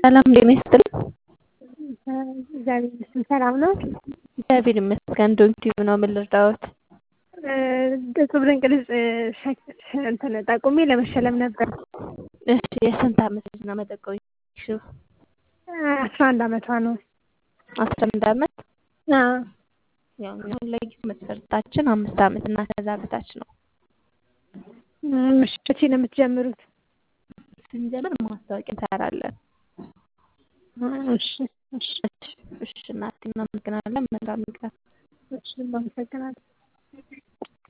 ሰላም ጤና ይስጥልኝ። እግዚአብሔር ይመስገን ሰላም ነው። እግዚአብሔር ይመስገን። ዶንኪዩ ነው። ምን ልርዳዎት? እጹብ ድንቅ ልጅ እንትን ጠቁሜ ለመሸለም ነበር። እሺ የስንት ዓመት ልጅ ነው መጠቆም የፈለግሽው? አስራ አንድ ዓመቷ ነው። አስራ አንድ ዓመት አዎ ያው እኛ አሁን ለጊዜ መስፈርታችን አምስት ዓመት እና ከዛ በታች ነው። እሺ መቼ ነው የምትጀምሩት? ስንጀምር ማስታወቂያ እንሰራለን። እሺ እሺ እሺ እናቴ እናመሰግናለን። መልካም ቀን። እሺ አመሰግናለሁ።